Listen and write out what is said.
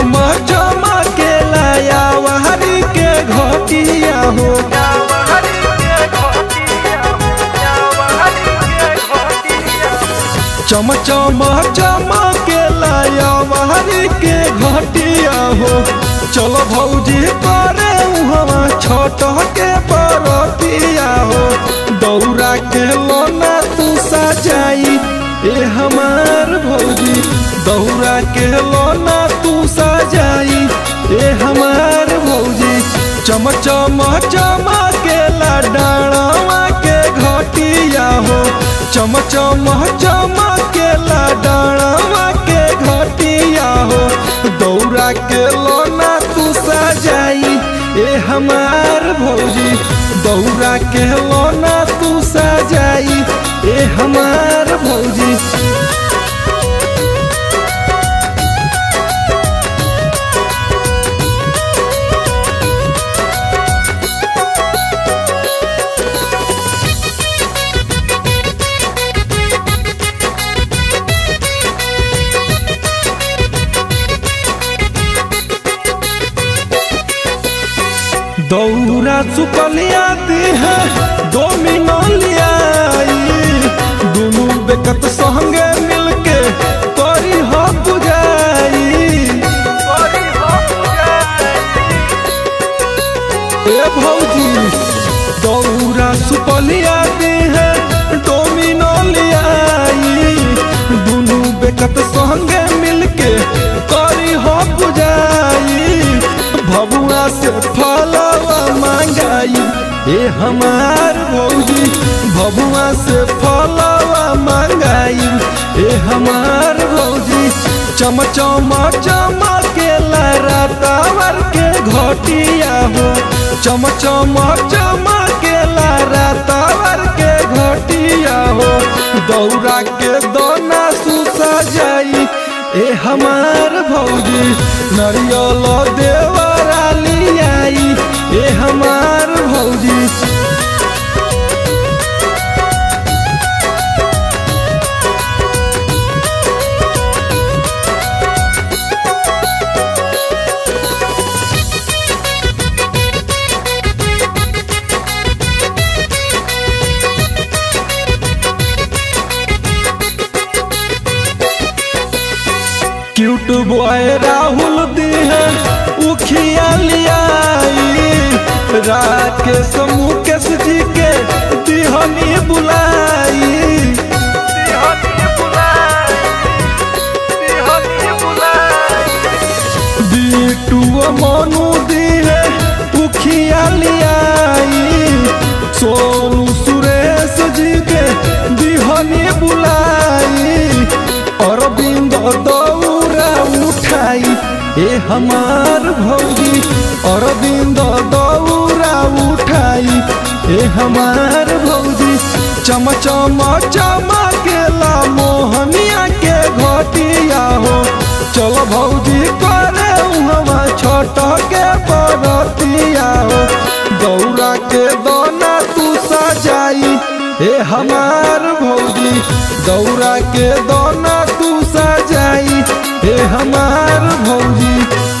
चम चमा के लाया वहरी के घटिया हो चम चम चमा के लाया वहरी के घटिया हो चलो भौजी करे उहवा छोट के बरतिया हो दौरा के लोना तू सजाई ए हमार भौजी दौरा के लोना तू सजाई ए हमार भौजी चम चम चमा के लाडावा के घटिया हो चम चम चमा के लाडावा के घटिया हो दौरा के लोना तू सजाई ए हमार भौजी दौरा के लोना तू सजाई ए हमार भौजी दौरा चुकलिया दी है दो मिनलियाई दोनों बेकत संगे मिलके करी हो बुझाई ए भौजी दौरा सुपलिया दी है दो मिनलियाई दोनों बेकत संगे मिलके करी हो बुझाई भबुआ से फलवा मांगाई ए हमार भौजी भबुआ से फलवा मांगाई ए हमार भौजी चम चम चम के लरातावर के घटिया हो चम चम चम के लरातावर के घटिया हो दौरा के दोना सुसा जाई ए हमार भौजी नरियल देवरा लियाई ए हमार भौजी क्यूट बॉय राहुल दी है उखिया लियाई राकेश मुकेश जी के दिहनी बुलाई बीटू मनु दी है उखिया लियाई सोनू सुरेश जी के दिहनी बुलाई अरविंद दौरा उठाई ए हमार भौजी अरविंद दौरा उठाई ए हमार भौजी चम चम चम के ला मोहनिया के घटिया हो चलो भौजी करे उहवा छोट के बरतिया हो दौरा के दोना तू सजाई ए हमार भौजी दौरा के दोना तू सजाई ए हमार भौजी